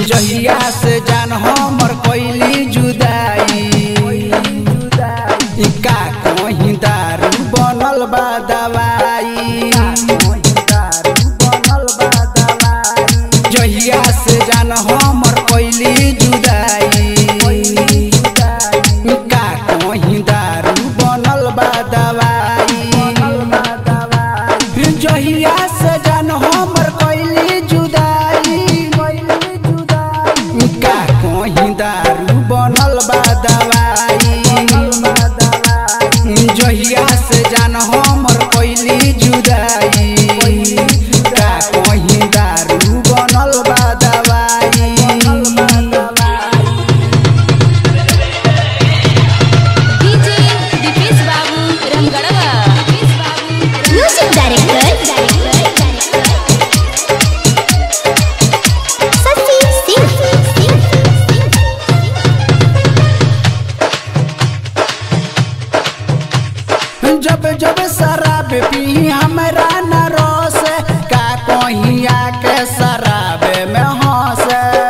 जहिया से जान हमर कैली जुदाई ई का कहीं दारू बनल बा दवाई जहिया से जान हमर कैली जुदाई ई का कहीं दारू बनल बा दवाई जहिया से जान हमर कैली जुदाई का कहीं दारू बनल बा दवाई जहिया से जान हमर कैली जुदाई का कहीं दारू बनल बा दवाई डीजे दीपेश बाबू रमगढ़वा म्यूजिक डायरेक्टर सती सिंह जब जब शराब पी हमरा न रोस का कहिया के शराब में हंस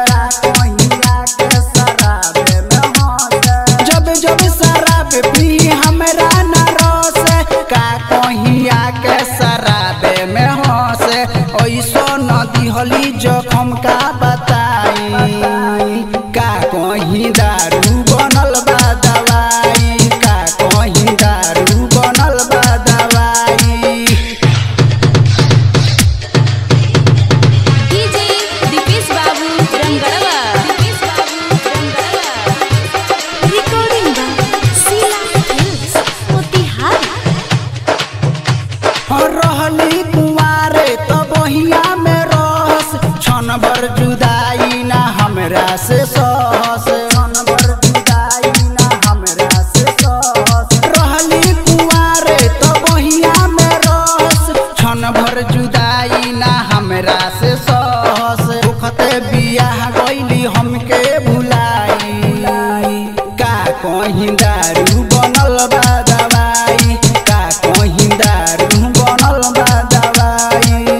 जब जब शराब पी हमरा न रोस का कहिया के शराब में हंस ऐसो न दिहली जखम का बताई का कहीं दारू बनल बा दवाई का कहीं दारू बनल बा दवाई डीजे दीपेश बाबू रमगढ़वा दीपेश बाबू रमगढ़वा recording by Sheela films Motihari रहली कुंवारे तो बहिया में रस क्षण भर जुदाई ना हमरा से सहस क्षण भर जुदाई ना हमरा से सहस रहली कुंवारे तो बहिया में रस क्षण भर जुदाई ना हमरा से सहस दुखते बियाह गइली हमके भुलाई का कहीं दारू बनल बा दवाई का कहीं दारू बनल बा दवाई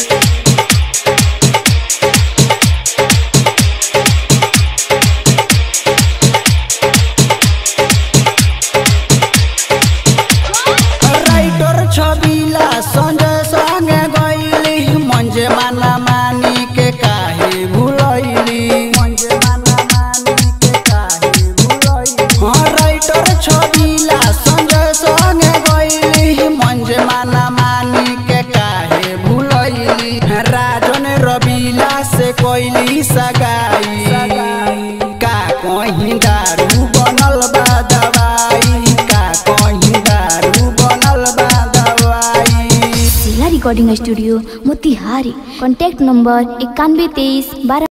राइटर छबिला संजय संगे गइली मंजे माना मानी के काहे भुलैली मंजे माना मानी के काहे भुलैली हाँ राइटर छबिला संजय संगे गइली मंजे माना मानी के काहे भुलैली राजन रबिला से कोइली सगाई का कहीं दारू बनल बा दवाई का कहीं दारू बनल बा दवाई Sheela recording studio Motihari contact number इक्यानवे तेईस बारह